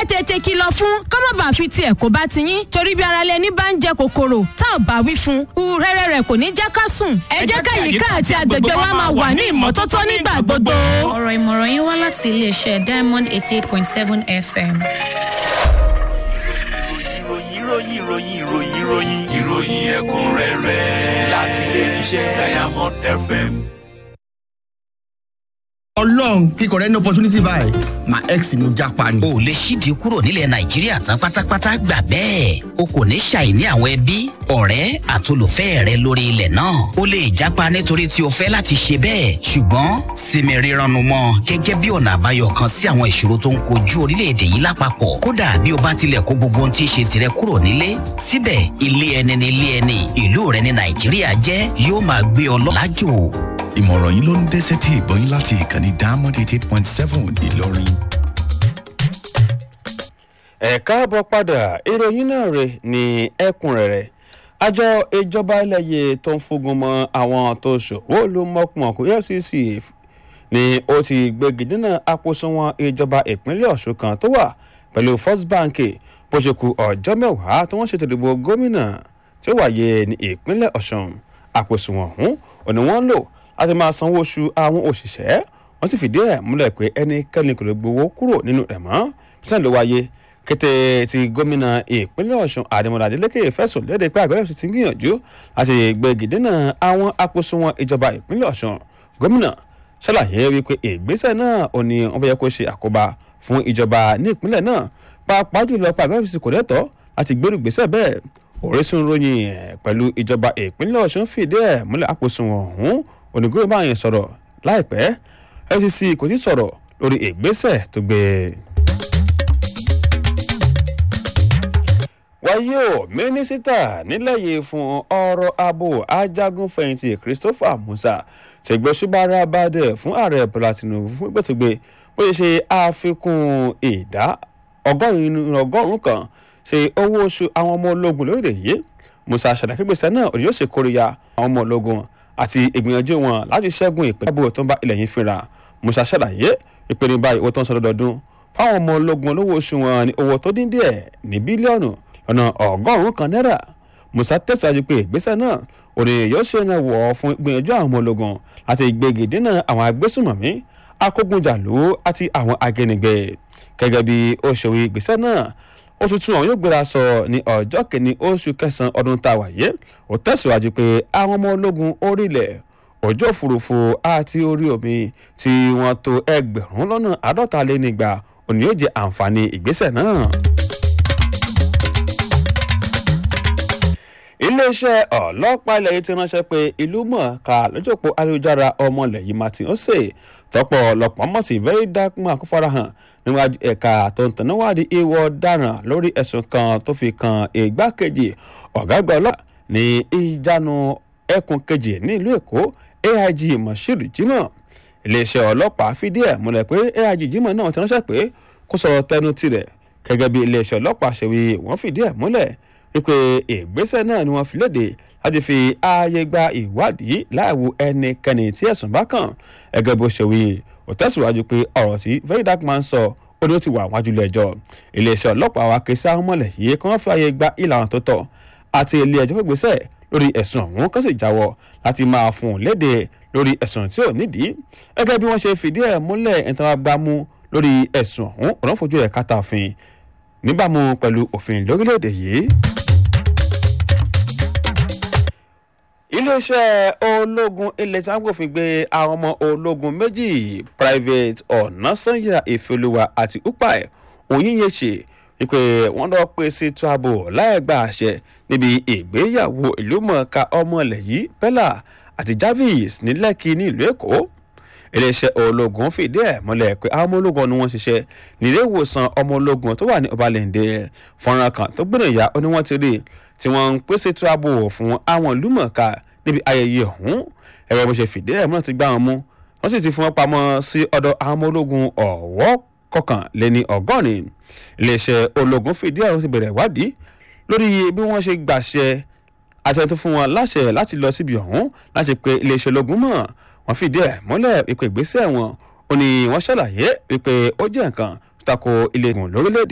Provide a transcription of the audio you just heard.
ẹ tètè kìlọ̀ fún kọ́mọ̀ bá fi tiẹ̀ kó bá ti yín torí bí ara lẹni bá ń jẹ kòkòrò tá ò bá wí fún un rẹ́rẹ́ rẹ̀ kò ní jẹ́ ká sùn ẹ jẹ́ ká yíká àti agbègbè wa máa wà ní ìmọ́tótó nígbà gbogbo. ọ̀rọ̀ ìmọ̀ràn yín wá láti iléeṣẹ́ diamond eighty eight point seven fm. ìròyìn ìròyìn ìròyìn ìròyìn ìròyìn ìròyìn ẹ̀kúnrẹ́rẹ́ láti ilé iṣẹ́ diamond fm. ọlọ́run kíkọ rẹ ní opportunity báyìí my ex ni mo japa ni. o lè ṣídìí kúrò nílẹ̀ nàìjíríà tán pátápátá gbà bẹ́ẹ̀ o kò ní ṣàìní àwọn ẹbí ọ̀rẹ́ àtolùfẹ́ rẹ lórí ilẹ̀ náà o lè jápa nítorí tí o fẹ́ láti ṣe bẹ́ẹ̀ ṣùgbọ́n sinmi rírannu mọ́ gẹ́gẹ́ bí ọ̀nà àbáyọ kan sí àwọn ìṣòro tó ń kojú orílẹ̀-èdè yìí lápapọ̀ kódà bí o bá tilẹ̀ kó gbogbo ohun tí í ṣe tirẹ̀ kúrò nílé síbẹ̀ ilé ẹni ni ilé ẹni ìlú rẹ ní nàìjíríà jẹ́ yóò máa gbé ọ lọ lájò ìmọ̀ràn yìí ló ń dé sétí ìgbọ́ yín láti ìkànnì diamond eighty eight point seven ìlọrin. ẹ káàbọ̀ padà ìròyìn náà rè ní ẹ̀kúnrẹ́rẹ́ àjọ ìjọba ẹlẹ́yẹ tó ń fogun mọ́ àwọn tó ṣòwò ló mọ̀kùmọ̀kù efcc ni ó ti gbégi dínà àpòsùnwọ̀n ìjọba ìpínlẹ̀ ọ̀ṣun kan tó wà pẹ̀lú first bank bó ṣe ku ọjọ́ mẹ́wàá tí wọ́n ṣètò ìdìbò gómìnà tí ó wáyé ní ìpínlẹ̀ ọ̀ṣun àpòsùnwọ̀n ọ̀hún òní wọ́n ń lò láti máa sanwó oṣù àwọn òṣìṣẹ́ wọ́n sì fìdí ẹ̀ múlẹ̀ pé ẹnikẹ́ni kò lè gbowó kúrò nínú rẹ̀ mọ́ bísí ló wáyé kété tí gómìnà ìpínlẹ̀ ọ̀ṣun àdèmọ̀lá adélékè fẹ̀sùn léde pé àgọ́ ẹ̀sìn ti ń gbìyànjú láti gbẹ̀gì dínà àwọn àkóṣùwọ̀n ìjọba ìpínlẹ̀ ọ̀ṣun gómìnà ṣàlàyé wípé ìgbésẹ̀ náà ò ní wọ́n fẹ́ yẹ kó ṣe àkóbá fún ìjọba ní ìpínlẹ̀ náà pàápàá jùlọ pé àgọ́ ẹ̀sìn kò lẹ́tọ̀ọ́ láti gbèrú ìgbésẹ̀ bẹ́ẹ̀ orísun ròyìn pẹ̀lú ìjọba ìpínlẹ̀ ọ̀ṣun fìdí ẹ̀ múlẹ̀ àkóṣùwọ̀n ọ̀hún onígbòmí bá yẹn sọ̀rọ̀ láìpẹ́ fcc kò tí sọ̀rọ̀ lórí ìgbésẹ̀ tó gbé. wáyé o mínísítà nílẹ̀ yìí fún ọ̀rọ̀ abo ajagunfẹ̀yìntì christopher musa ṣègbésùbára bàdẹ̀ fún ààrẹ bọ́lá tinubu fún ìgbẹ́tọ̀gbé bó ṣe ṣe àfikún ìdá ọgọ́rùn-ún kan ṣe owó oṣù àwọn ọmọ ológun lórílẹ̀ yìí musa ṣàdàkẹ́gbèsè náà òní yóò ṣe kóríyá àwọn ọmọ ológun àti ìgbìyànjú wọn láti ṣẹ́gun ìpínlẹ̀ àbò tó ń bá ilẹ̀ yìí fínra musa ṣàlàyé ìpinnu báyìí owó tó ń sọ lọ́dọọdún fáwọn ọmọ ológun olówó oṣù wọn ní owó tó dín díẹ̀ ní bílíọ̀nù lọ́nà ọgọ́rùn-ún kan náírà musa tẹ̀síwájú pé ìgbésẹ̀ náà òní yóò ṣe náà wọ̀ fún ìgbìyànjú àwọn ọmọ ológun láti gbégi dínà àwọn agbésùnmọ̀mí akógunjàlú àti àwọn agẹnigbẹ gẹ́gẹ́ bí ó ṣe wí ìgbésẹ̀ náà oṣù tí wọn yóò gbéra sọ ní ọjọ́ kìíní oṣù kẹsàn-án ọdún tá a wà yé ó tẹ̀síwájú pé àwọn ọmọ ológun orílẹ̀ ojú òfurufú àti orí omi tí wọ́n tó ẹgbẹ̀rún lọ́nà àádọ́ta lé nígbà òní yóò jẹ àǹfààní ìgbésẹ̀ náà. iléeṣẹ́ ọlọ́pàá ilẹ̀ yìí ti ránṣẹ́ pé ìlú mọ̀ọ́ká lójúpọ̀ ayélujára ọmọlẹ̀ yìí martin ose tọ́pọ̀ ọlọ́pàá mọ̀ sí very dark man kó farahàn níwájú ẹ̀ka tó ń tẹ̀náwádìí ìwọ ọ̀daràn lórí ẹ̀sùn kan tó fi kan ìgbákejì ọ̀gágbà ọlọ́pàá ní ìjánu ẹkùn kejì ní ìlú èkó aig moshood jimoh iléeṣẹ́ ọlọ́pàá fìdí ẹ̀ múlẹ̀ pé aig jimoh náà ti ránṣẹ́ pé kó sọ tẹnu tirẹ̀ gẹ́gẹ́ bí iléeṣẹ́ ọlọ́pàá ṣe wí wọ́n fìdí ẹ̀ múlẹ̀ wípé ìgbésẹ̀ náà ni wọ́n fi léde láti fi ààyè gba ìwádìí láìwo ẹnikẹ́ni tí ẹ̀sùn bá kàn ẹgẹ́ bó ṣe wí ó tẹ̀síwájú pé ọ̀rọ̀ tí very dark man sọ ó ní ó ti wà wájú ilé ẹjọ́ iléeṣẹ́ ọlọ́pàá wa ké sí àwọn mọ̀lẹ̀ yìí kí wọ́n fi ààyè gba ìlànà tó tọ́ àti ilé ẹjọ́ fún ìgbésẹ̀ lórí ẹ̀sùn ọ̀hún kan sì jáwọ́ láti máa fún un léde lórí ẹ̀sùn tí ò nídìí gẹ́gẹ́ bí wọ́n ṣe fìdí ẹ̀ múlẹ̀ ẹ̀ńtàn agbámú lórí ẹ̀sùn ọ̀hún ọ̀nà fojú ẹ̀ kátà òfin níbàámu pẹ̀lú òfin lórílẹ̀‐èdè yìí. iléeṣẹ́ ológun ilẹ̀ tí wọ́n gbòfin gbé àwọn ọmọ ológun méjì private ọ̀nàsànyà ìfẹ́lúwa àti upai òyìnyẹ̀ṣẹ̀ wípé wọ́n lọ pè sí tuabo láì gba àṣẹ níbi ìgbéyàwó ìlúmọ̀ọ́ká ọmọ ilẹ̀ yìí bella àti jarvis ní lẹ́kì ní ìlú èkó iléeṣẹ́ ológun fìdí ẹ̀ múlẹ̀ pé àwọn ọmọ ológun ni wọ́n ṣiṣẹ́ nílé ìwòsàn ọmọ ológun tó wà ní ọbalẹ̀ǹdẹ̀ fọ́nrán kan tó gbìyànjá ó ní wọ́n ti rí tí wọ́n ń pèsè tó ààbò fún àwọn ìlúmọ̀ọ́ká níbi ayẹyẹ ọ̀hún ẹ̀rọ bó ṣe fìdí ẹ̀ múlẹ̀ ti gbá wọn mú wọ́n sì ti fún wọn pamọ́ sí ọ̀dọ̀ àwọn ọmọ ológun ọ̀wọ́ kọkànléní ọgọ́rin iléeṣẹ́ ológun fìdí ẹ̀ ti bẹ̀rẹ̀ ìwádìí lórí bí wọ́n ṣe gbàṣẹ àṣẹ tó fún wọn láṣẹ láti lọ síbi ọ̀hún láti pe iléeṣẹ́ ológun mọ̀ wọ́n fìdí ẹ̀ múlẹ̀ ìpè ìgbésẹ̀ wọn ó ní wọ́n ṣàlàyé wípé ó jẹ́ nǹkan tako ilé ìgbìmọ̀ lórílẹ̀‐èdè